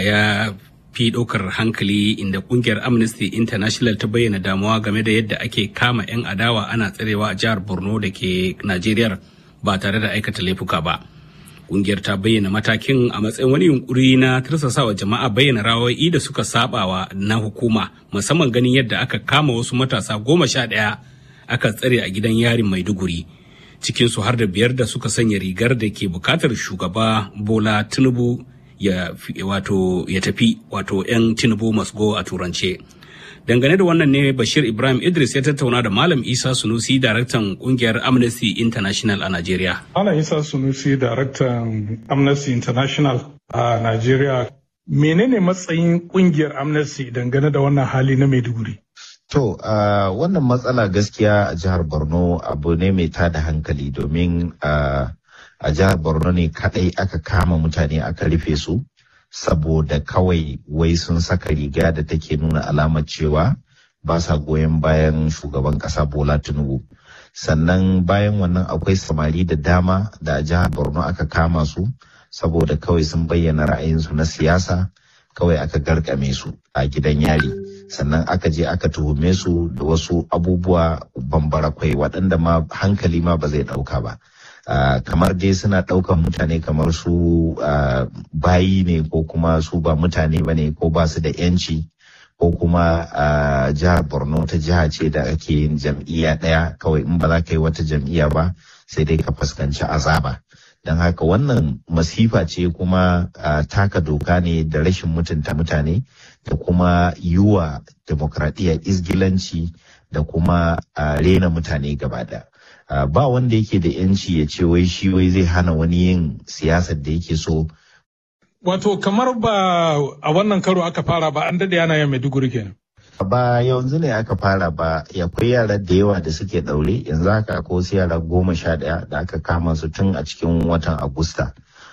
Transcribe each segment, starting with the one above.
ya fi ɗaukar hankali inda kungiyar amnesty international ta bayyana damuwa game da yadda ake kama 'yan adawa ana tsarewa a jihar borno da ke najeriya ba tare da aikata laifuka ba kungiyar ta bayyana matakin a matsayin wani yunkuri na tursasawa jama'a bayyana rawoyi da suka sabawa na hukuma musamman ganin yadda aka kama wasu matasa goma sha ɗaya aka tsare a gidan yarin maiduguri cikinsu har da biyar da suka sanya rigar da ke bukatar shugaba bola tinubu ya wato ya tafi wato 'yan tinubu must go a turance dangane da wannan ne bashir ibrahim idris ya tattauna da malam isa sunusi daraktan kungiyar amnesty international a nigeria malam isa sunusi daraktan amnesty international a nigeria menene matsayin kungiyar amnesty dangane da wannan hali na maiduguri To, uh, wannan matsala gaskiya a jihar Borno abu ne mai tada hankali domin uh, a jihar Borno ne kadai aka kama mutane aka rufe su saboda kawai wai sun saka riga da take nuna alamar cewa ba sa goyon bayan shugaban kasa Bola Tinubu. Sannan bayan wannan akwai samari da dama da a jihar Borno aka kama su saboda kawai sun bayyana ra'ayinsu na siyasa kawai aka garkame su a gidan yari. sannan aka je aka tuhume su da wasu abubuwa bambarakwai waɗanda ma hankali ma ba zai ɗauka ba. Uh, kamar dai suna ɗaukan mutane kamar su uh, bayi ne ko kuma su ba mutane ba ne ko ba su da yanci ko kuma uh, jihar borno ta jiha ce da ake yin jam'iyya ɗaya kawai in ba za ka yi wata jam'iyya ba sai dai ka fuskanci azaba don haka wannan masifa ce kuma taka doka ne da rashin mutunta mutane da kuma yiwa demokradiyya izgilanci da kuma rena mutane gaba da ba wanda yake da yanci ya ce wai shi wai zai hana wani yin siyasar da yake so wato kamar ba a wannan karo aka fara ba an dade yana yin maiduguri kenan ba yanzu ne aka fara ba akwai yara da yawa da suke daure yanzu haka akwai wasu yara goma sha ɗaya da aka kama su tun a cikin watan agusta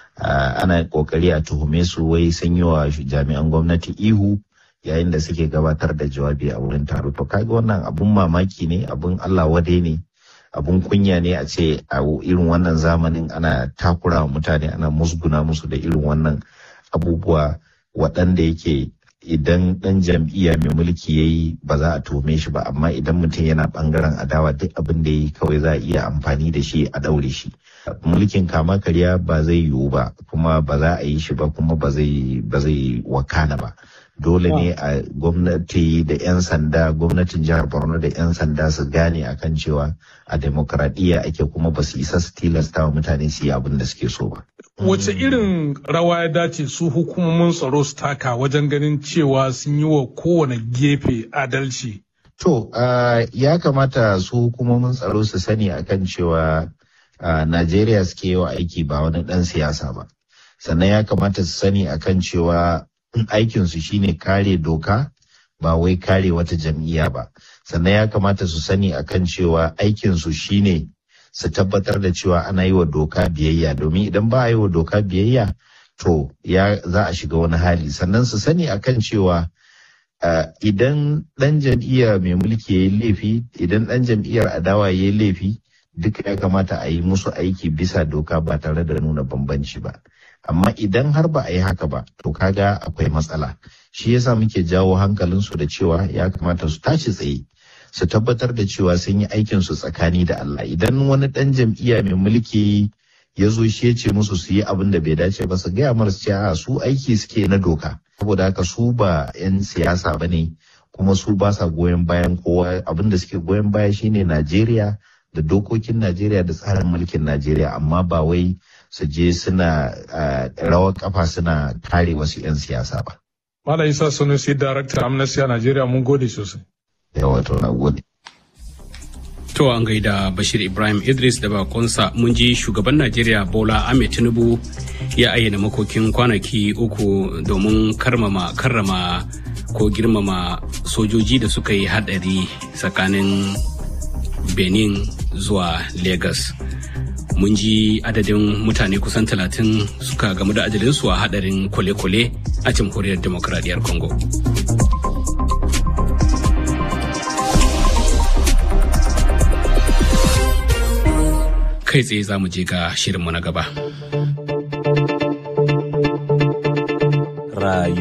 ana kokari a tuhume su wai sun yi wa jami'an gwamnati ihu yayin da suke gabatar da jawabi a wurin taro to kaga wannan abun mamaki ne abun allah wadai ne abun kunya ne a ce a irin wannan zamanin ana takura wa mutane ana musguna musu da irin wannan abubuwa waɗanda yake idan ɗan jam'iyya mai mulki ya yi ba za a tuhume shi ba amma idan mutum yana ɓangaren adawa duk abin da ya yi kawai za a iya amfani da shi a ɗaure shi mulkin kama karya ba zai yiwu ba kuma ba za a yi shi ba kuma ba zai wakana ba dole ne a gwamnati da 'yan sanda gwamnatin jihar borno da 'yan sanda su gane akan cewa a demokradiyya ake kuma ba su isa su tilasta wa mutane su yi abin da suke so ba wace irin rawa ya dace su hukumomin tsaro su taka wajen ganin cewa sun yi wa kowane gefe adalci to uh, ya kamata su hukumomin tsaro su sani akan cewa uh, najeriya suke yi wa aiki ba wani dan siyasa ba sannan ya kamata su sani akan cewa aikinsu shine kare doka ba wai kare wata jam'iyya ba sannan ya kamata su sani akan cewa aikinsu shine su tabbatar da cewa ana yi wa doka biyayya domin idan ba a yi wa doka biyayya to ya za a shiga wani hali sannan su sani akan cewa uh, idan ɗan jam'iyya mai mulki ya yi laifi idan ɗan jam'iyyar adawa ya yi laifi duka ya kamata a yi musu aiki bisa doka ba tare da nuna bambanci ba amma idan har ba a yi haka ba to kaga akwai matsala shi yasa muke jawo hankalinsu da cewa ya kamata su tashi tsaye su tabbatar da cewa sun yi aikinsu tsakani da Allah idan wani ɗan jam'iyya mai mulki ya zo shi ya ce musu su yi abin da bai dace ba su gaya mara cewa su aiki suke na doka saboda haka su ba 'yan siyasa ba ne kuma su ba sa goyon bayan kowa abin da suke goyon baya shine Najeriya da dokokin Najeriya da tsarin mulkin Najeriya amma ba wai su je suna rawar kafa suna kare wasu 'yan siyasa ba. Malam Isa Sanusi Darakta Amnesty a Najeriya mun gode sosai. Yawa to na gode. To an gaida Bashir Ibrahim Idris da bakonsa mun ji shugaban Najeriya Bola Ahmed Tinubu ya ayyana makokin kwanaki uku domin karmama karrama ko girmama sojoji da suka yi hadari tsakanin Benin zuwa Lagos. Mun ji adadin mutane kusan talatin suka gamu da ajalinsu a hadarin kwale-kwale a jamhuriyar demokradiyyar Congo. kai tsaye za mu je ga shirinmu na gaba. Rayu